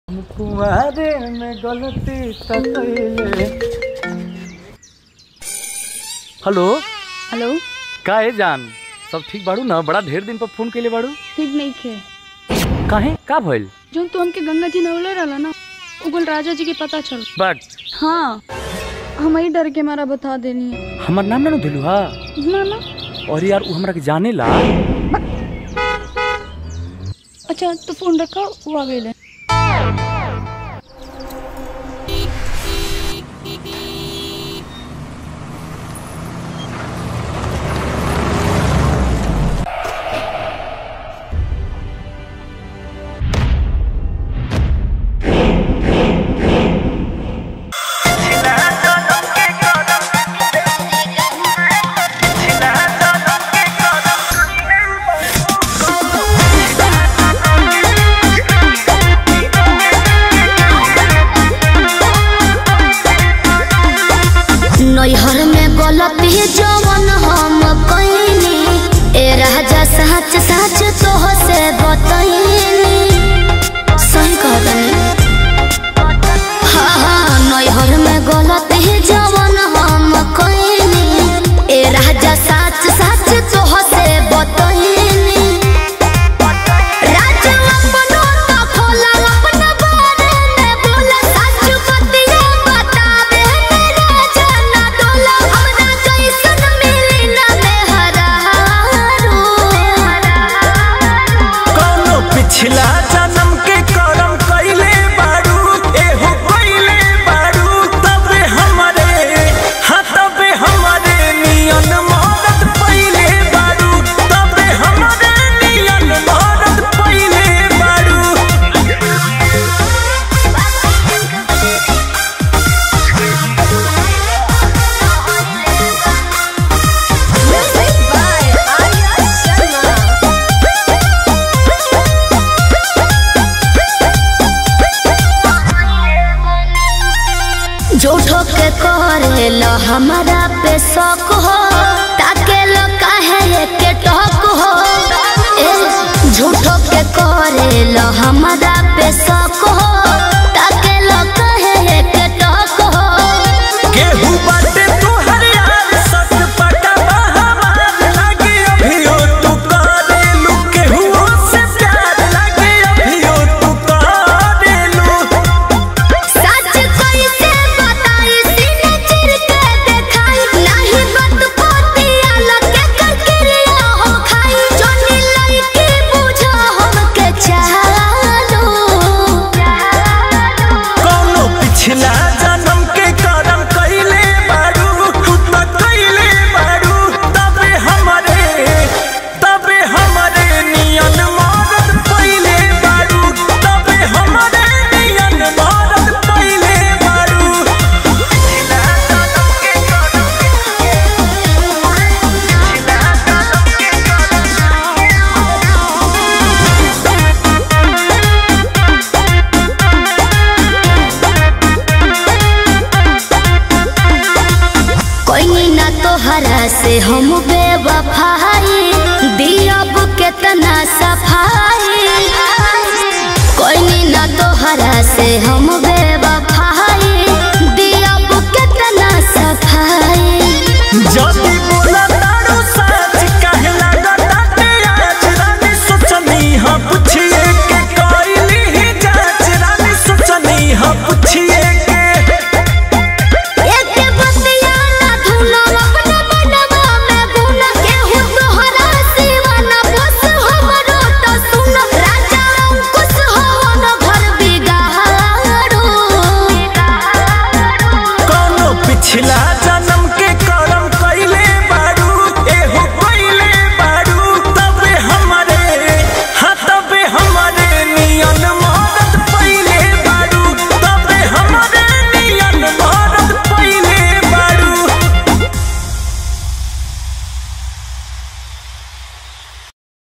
कुमारे में गलती त कइले हेलो हेलो का है जान सब ठीक बाड़ू ना बड़ा ढेर दिन पर फोन कइले बाड़ू ठीक नहीं खे काहे का भइल जो तू हमके गंगा जी नवले रहला ना उगल राजा जी के पता चल बट हाँ हम ही डर के मारा बता देनी है हमर नाम ना दिलू हा ना ना और यार उ हमरा के जाने ला अच्छा तो फोन रखा वो आ गए नैहर में गलती जवन हम कइनी ए राजा सच सच तोह से बतइनी सही कहतनी हाँ हाँ नैहर में गलती जवन हम कइनी ए राजा सच सच तोह से बतइनी राजा अपनो तो खोला अपना बारे में बोला सच बतिया बतावे मेरा जाना डोला हमरा जैसन मिली ना मेहरारू कौनो पिछला जन्म के करम कइले बारू एहो कइले बारू तबे हमरे हाँ तबे हमरे नियन मदद पइले बारू तबे हमरे नियन मदद पइले बारू झूठो के करेला हमारा पे शक हो ताके लो काहे के टक हो ए झूठो के करेला हमारा पे शक हो ताके लो काहे के टक हो केहू बाटे तोहर यार सच पटवा हमार लागे अभियो तू करेलू केहू से प्यार लागे अभियो तू करेलू सच कैसे बताई सीने चिर के देखाई नाही बात पोतिया लगे करकिरिया हो खाई जोनी लइकी बुझो हमके चालो कौनो पिछला जन्म के करम कइले बारू तू त कइले बारू तबे हमरे तबे हमरे नियन मदद पइले बारू तबे हमरे नियन मदद पइले बारू पिछला जन्म के करम पिछला जन्म के कोई ना तोहरा से हम बेवफाई दियब केतना सफाई कोई ना तोहरा से हम बेवफाई दियब केतना सफाई जदी बोला तारू सच काहे लागताटे आज रानी सोचनी हाँ पुछिए के कइली ही जांच रानी सोचनी हाँ पुछिए के एके बतिया ना धुनो अपना मनवा में बुन केहू तोहरा सिवा ना बस हमरो तो सुन राजा अंकुश हवन घर बिगाड़ो कौनो पिछला जन्म